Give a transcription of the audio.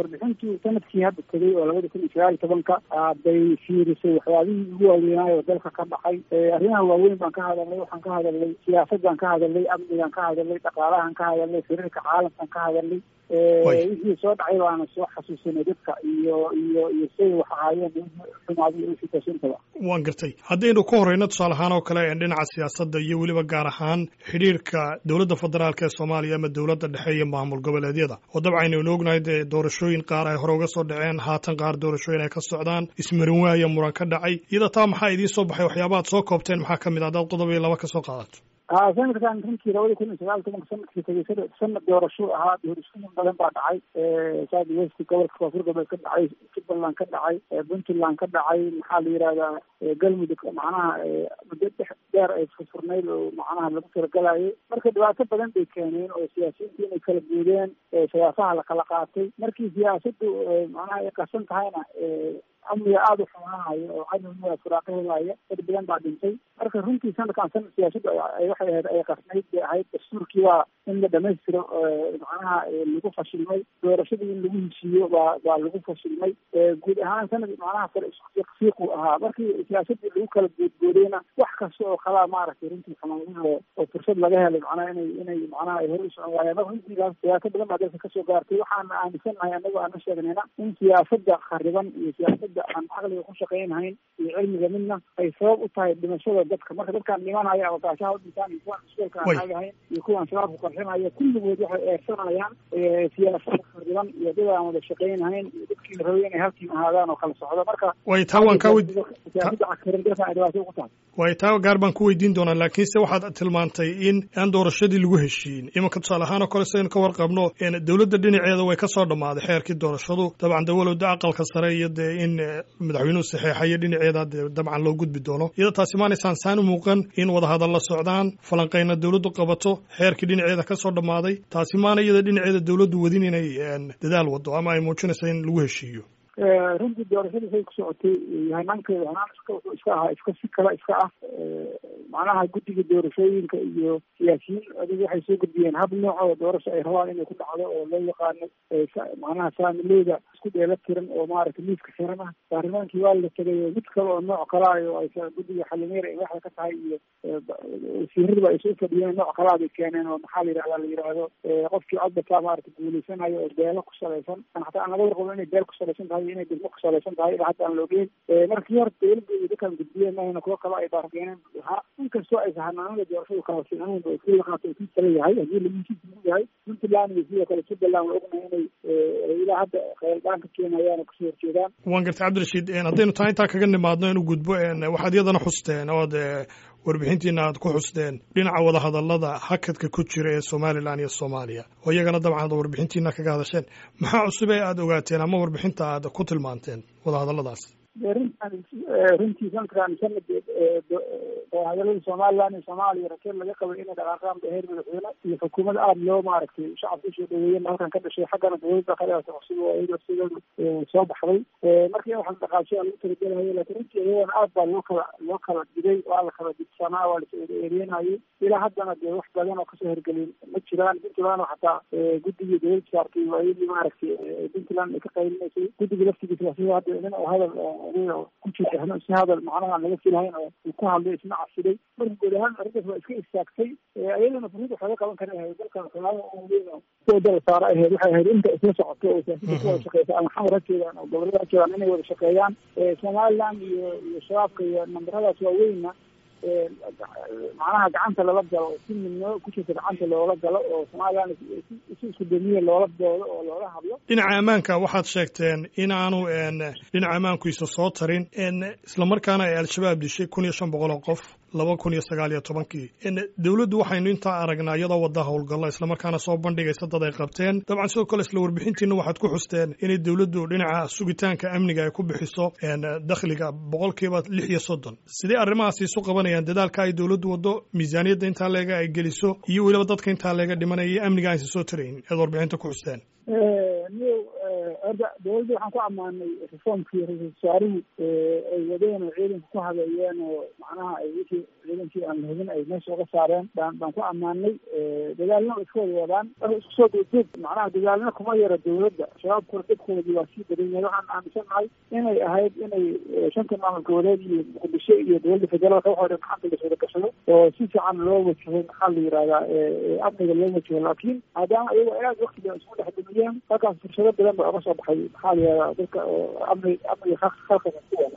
warbixintii sanadkii hadda tegay oo labada kun iyo sagaal iyo tobanka bay fiirisay waxyaabihii ugu waaweynaayo dalka ka dhacay arrimaha waaweyn baan ka hadalnay waxaan ka hadalnay siyaasadaan ka hadalnay amnigaan ka hadalnay dhaqaalahan ka hadalnay xiriirka caalamkaan ka hadalnay wixii soo dhacay baana soo xasuusinay dadka iyo iyo iyo siday wax ahaayeen xumaadi iyo sitashintaba waan gartay haddaynu ka horeyno tusaale ahaan oo kale dhinaca siyaasadda iyo weliba gaar ahaan xidhiirka dowladda federaalk ee soomaaliya ama dowladda dhexe iyo maamul goboleedyada oo dabcan aynu ognahay dee doorashooyin qaar ay hore uga soo dhaceen haatan qaar doorashooyin ay ka socdaan ismarin waaya muran ka dhacay iyada taa maxaa idiin soo baxay waxyaabaad soo koobteen maxaa ka mid a haddaad qodob iyo laba ka soo qaadato ha sanadkan runtii labada kun iyo sagaal tobanka sanadkii tegay sanad doorasho ahaa doorashooyin badan baa dhacay south west gobolka koonfur galbeed ka dhacay jubbaland ka dhacay puntland ka dhacay maxaa la yihahdaa galmudug macnaha muddo dhex dheer ay furfurnayd oo macnaha lagu talagalayay marka dhibaato badan bay keeneen oo siyaasiyiinta inay kala guudeen siyaasaha la kala qaatay markii siyaasaddu macnaha ay qasan tahayna amniga aada u xumaanayo oo cadowga furaaqo helaya dad badan baa dhintay marka runtii sanadkan sanad siyaasaddu waxay ahayd ay qasnayd bay ahayd dastuurkii waa in la dhamaystiro macnaha lagu fashilmay doorashadii in lagu heshiiyo baa baa lagu fashilmay guud ahaan sanad macnaha fiiqu ahaa markii siyaasaddii lagu kala goodgoodayna wax kasta oo kalaa maaragtay runtii xumaanada oo fursad laga helay macnaha inay inay macnaha ay hor u socon waayeen marka runtiigaas siyaasad badan baa dalka kasoo gaartay waxaana aaminsannahay annago aan la sheegnayna in siyaasadda khariban iyo siyaasadda aan caqliga ku shaqaynhayn iyo cilmiga midna ay sabab u tahay dhimashada dadka marka dadkaan dhimanaya oo gaashaha u dhintaan iyo kuwaan iskuolka aan aadahayn iyo kuwaan shabaabku qarxinaya kulligood waxay eersanayaan siyaasada khariban iyo dad aan wada shaqaynhayn iyo dadkii rabay inay halkiin ahaadaan oo kala socdo marka way taa waan kaa weydi siyaasadda cakiran dalkan ay dhibaato ugu tahay way taa gaar baan ku weydiin doonaa laakiinse waxaad tilmaantay in aan doorashadii lagu heshiin imanka tusaale ahaan oo kale sidaynu ka warqabno dowladda dhinaceeda way ka soo dhammaaday xeerkii doorashadu dabcan dawalowda aqalka sare iyo dee in madaxweynuhu saxeexayo dhinaceeda dee dabcan loo gudbi doono iyadoo taasi maanaysaan saan u muuqan in wadahadalla socdaan falanqayna dowladdu qabato xeerkii dhinaceeda ka soo dhammaaday taasi maana iyada dhinaceeda dowladdu wadin inay dadaal wado ama ay muujinaysa in lagu heshiiyo runtii doorashadii say ku socotay hanaankeeda hanaan iska wuxuu iska ahaa iska si kale iska ah macnaha guddiga doorashooyinka iyo siyaasiyiin adigu waxay soo gudbiyeen hab nooc oo doorasho ay rabaan inay ku dhacdo oo loo yaqaano macnaha saamileyda isku dheela tiran oo maaragtay miiska xiran ah baarlamaankii waa la tegay oo mid kale oo nooc kalaayo ay guddiga xalimeer ay waxda ka tahay iyo wasiiradiba ay soo fadhiyeen nooc kalaa bay keeneen oo maxaa la yidhahda la yidhaahdo qofkii codbataa maaragtay guuleysanayo oo beelo ku salaysan xataa aan laga warqabo inay beel ku salaysan tahay inay degmo ku salaysan tahay ilaa hadda aan la ogeyn markii hore dowladda iyo dadkaan gudbiyeen mahayna kuwo kale ay baarkeeneen ha inkastoo aysa hanaanada doorashadu kala fiicnayn oo kii laqaato kii kale yahay haddii lagusiisu yahay puntland iyo sidoo kale jubbaland waa ognahay inay ilaa hadda khayaldaan ka keenayaan oo kasoo horjeedaan waan gartay cabdirashiid haddaynu taa intaa kaga nimaadno inu gudbo waxaad iyadana xusteen ood warbixintiina aad ku xusteen dhinaca wadahadallada hakadka ku jira ee somalilan iyo soomaaliya oo iyagana dabcan ad warbixintiina kaga hadasheen maxaa cusub ee aada ogaateen ama warbixinta aad ku tilmaanteen wadahadalladaas runtan runtii sanadkan sanad wadahadaladii somalilan iyo soomaaliya rakeed laga qabay inay dhaqaaqaan ba heer madaxweyne iyo xukuumad aada loo maaragtay shacabka usoo dhaweeyeen halkan ka dhashay xaggana dowladda kaleata cusub oo iyada sideedu soo baxday markii waxaan dhaqaashay lagu talagelayo laakiin runtii iyadana aad baa loo kala loo kala digay waa la kala digsanaa waa la eereenayay ilaa haddana dee wax badan oo kasoo hergelin ma jiraan puntland oo xataa guddigii dowladda saartay waa iyadii maaragtay puntland ay ka qaylinaysay guddigii laftigiisa sida hadda nin oo hadal ku jirta si hadal macnaha laga filahayn oo uu ku hadlay isna cabsiday marka guud ahaan arrintaas waa iska istaagtay iyadana furid wax laga qaban kara ahayd dalkan soomaaliya oo weyn oo kuwa dala saara ahayd waxay ahayd inta isla socoto oo siyaasadda ku wada shaqeysa ama xamar ha jeedaan oo gobolada ha jeedaan inay wada shaqeeyaan somaliland iyo iyo shabaabka iyo nambaradaas waaweynna macnaha gacanta lala galo si midnimo ku jirta gacanta loola galo oo somaliland si isku damiye loola doodo oo loola hadlo dhinaca ammaanka waxaad sheegteen inaanu dhinaca ammaankiisa soo tarin islamarkaana ay al-shabaab dishay kun iyo shan boqol oo qof laba kun iyo sagaal iyo tobankii dowladdu waxaynu intaa aragnaa iyadoo wadda howlgalla islamarkaana soo bandhigaysa dad ay qabteen dabcan sidoo kale isla warbixintiina waxaad ku xusteen inay dowladdu dhinaca sugitaanka amniga ay ku bixiso dakhliga boqolkiiba lix iyo soddon sidee arrimahaasi isu qabanayaan dadaalka ay dowladdu waddo miisaaniyadda intaa leega ay geliso iyo weliba dadka intaa leega dhimanaya iyo amniga aysan soo tarayn eed warbixinta ku xusteen niyow horta dawladda waxaan ku ammaanay reformkii ra-iisul wasaarihii ay wadeen oo ciidanka ku habeeyeen oo macnaha ay wixii ciidankii aan la hubin ay meesha uga saareen baan baan ku ammaanay dagaalna iska wada wadaan marka isku soo duuduub macnaha dagaalna kuma yara dawladda shabaabkuna dadkoodii waa sii badan yahay waxaan aaminsanahay inay ahayd inay shanta maamul goboleed iyo muqdisho iyo dowladda federaalka waxoo dhan gacanta laswada gashado oo si fiican loo wajaho maxaa la yihahdaa amniga loo wajaho laakiin maadaama iyago aad waktiga isku dhex dumiyeen halkaas fursado badan baa uga soo baxay maxaa la yihahdaa dadka amni amniga khalqiga ku wada